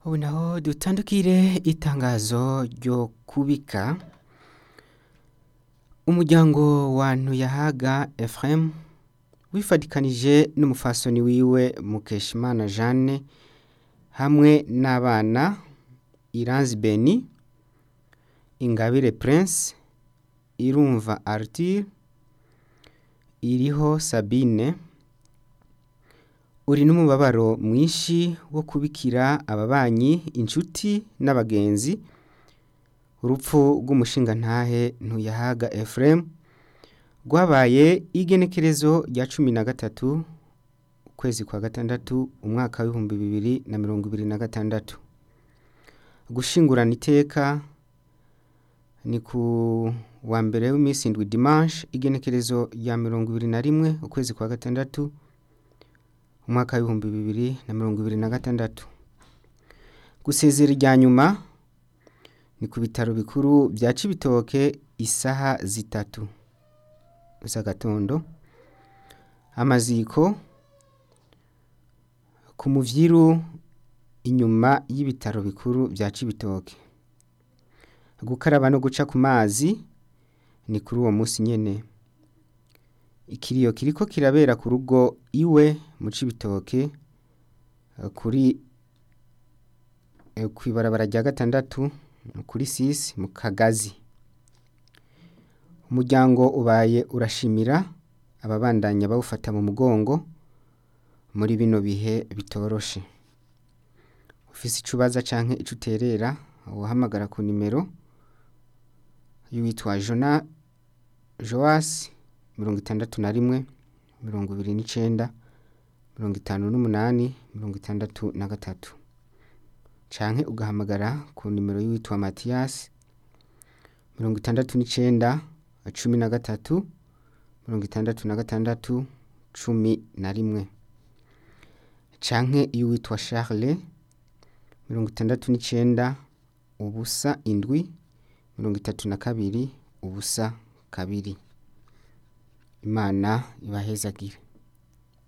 ubu naho dutandukire itangazo ryo kubika umuryango wa ntuyahaga Ephraim wifadikanije n'umufasoni wiwe Mukeshimana Jeanne hamwe n'abana Iranzi Beni Ingabire Prince Irumva Arthur iriho Sabine uri n'umubabaro mwinshi wo kubikira ababanyi inshuti n'abagenzi urupfu rw'umushingantahe ntuyahaga Ephraim rwabaye igenekerezo rya cumi na gatatu ukwezi kwa gatandatu umwaka w'ibihumbi bibiri na mirongo ibiri na gatandatu gushingurana iteka ni ku wa mbere w'iminsi indwi dimanche igenekerezo rya mirongo ibiri na rimwe ukwezi kwa gatandatu umwaka w'ibihumbi bibiri na mirongo ibiri na gatandatu gusezera irya nyuma ni ku bitaro bikuru bya cibitoke isaha zitatu z'agatondo amaziko ku muvyiru inyuma y'ibitaro bikuru bya cibitoke gukaraba no guca ku mazi ni kuri uwo munsi nyene ikiriyo kiriko kirabera ku rugo iwe mu cibitoke kuri kw'ibarabara rya gatandatu kuri sisi mu kagazi umuryango ubaye urashimira ababandanya bawufata mu mugongo muri bino bihe bitoroshe ufise icubaza canke ico uterera uhamagara ku nimero y'uwitwa Jona Joas mirongo itandatu na rimwe mirongo ibiri n'icenda mirongo itanu n'umunani mirongo itandatu na gatatu canke ugahamagara ku nimero y'uwitwa Mathias mirongo itandatu n'icenda cumi na gatatu mirongo itandatu na gatandatu cumi na rimwe canke y'uwitwa Charles mirongo itandatu n'icenda ubusa indwi mirongo itatu na kabiri ubusa kabiri imana ibahezagire